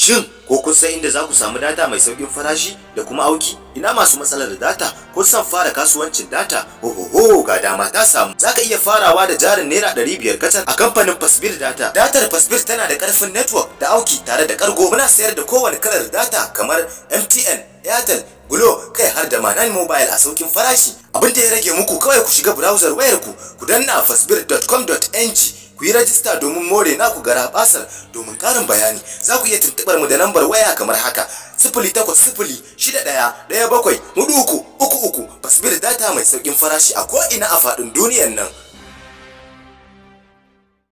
Shin ko kun san inda za ku samu data mai sauƙin farashi da kuma auki? Ina masu matsalar data ko san fara kasuwancin data? Ohoho ga dama ta samu. Za ka iya farawa da jarin naira ɗari biyar kacal a kamfanin Fasbir Data. Datar Fasbir tana da ƙarfin network da auki tare da ƙargo. Muna sayar da kowane kalar data kamar MTN, Airtel, Glo kai har da Manan Mobile a saukin farashi. Abin da ya rage muku kawai ku shiga browser wayarku ku danna fasbir.com.ng ku yi rajista domin more naku gara basar domin karin bayani za ku iya tuntubar mu da lambar waya kamar haka sifili takwas sifili shida ɗaya ɗaya bakwai hudu uku uku uku fasbir data mai sauƙin farashi a ko'ina a faɗin duniyar nan